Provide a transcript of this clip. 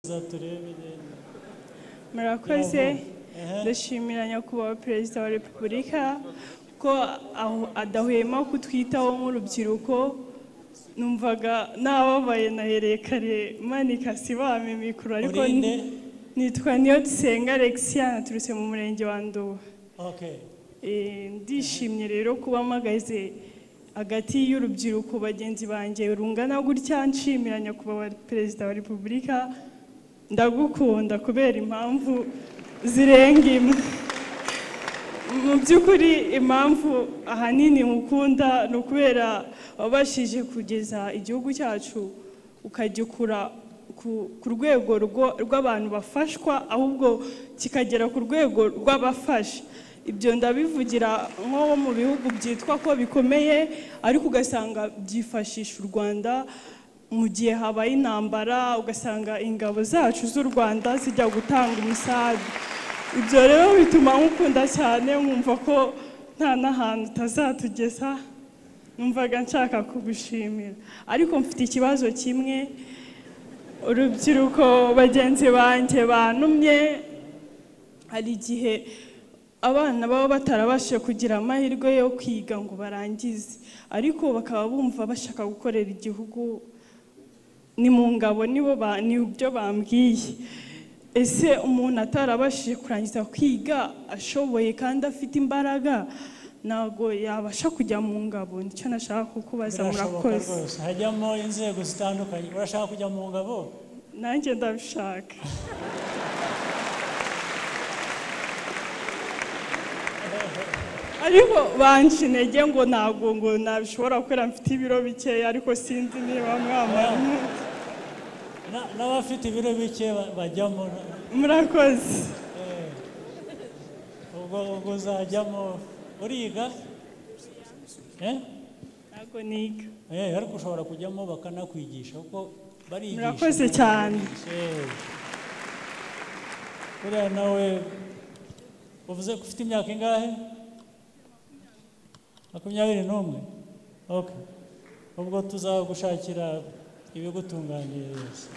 za turebere murakoze Ehe. ndashimira nyakubahwa perezida wa repubulika ko aho- adahwema kutwitaho nk'urubyiruko numvaga nababaye nahereye kare manika sibame mikuru ariko Uri nde? nitwa niyo dusenga alexia naturutse mu murenge wa nduba okay Eh, ndishimye rero kuba mpagaze hagati y'urubyiruko bagenzi banjye rungana gutya nshimira nyakubahwa perezida wa repubulika ndagukunda kubera impamvu zirenga imwe mu by'ukuri impamvu ahanini nkukunda ni ukubera wabashije kugeza igihugu cyacu ukagikura ku- ku rwego rwo- rw'abantu bafashwa ahubwo kikagera ku rwego rw'abafasha ibyo ndabivugira nko mu bihugu byitwa ko bikomeye ariko ugasanga byifashisha u rwanda mu gihe habaye intambara ugasanga ingabo zacu z'u rwanda zijya gutanga umusabi ibyo rero bituma nkukunda cyane nkumva ko nta n'ahantu utazatugeza numvaga nshaka kugushimira ariko mfite ikibazo kimwe urubyiruko bagenzi banjye banumye hari igihe abana baba batarabashije kugira amahirwe yo kwiga ngo barangize ariko bakaba bumva bashaka gukorera igihugu ni mu ngabo nibo ba- ni byo bambwiye ese umuntu atarabashije kurangiza kwiga ashoboye kandi afite imbaraga ntabwo yabasha kujya mu ngabo nicyo nashaka kukubaza birashoboka murakoze rwose hajyamo inzego zitandukanye urashaka kujya mu ngabo nanjye ndabishaka ariko banca intege ngo ntabwo ngo nabishobora kubera mfite ibiro bikeya ariko sinzi niba mwamara Na- n'abafite ibiro bike ba- bajyamo murakoze Eh. ubwo ubwo uzajyamo uriga eh ntabwo niga Eh, ariko ushobora kujyamo bakanakwigisha kuko barigisha Murakoze cyane. Eh. buriya nawe uvuze ko ufite imyaka ingahe makumyabiri n'umwe okay. ubwo tuzagushakira ibigutunganiriza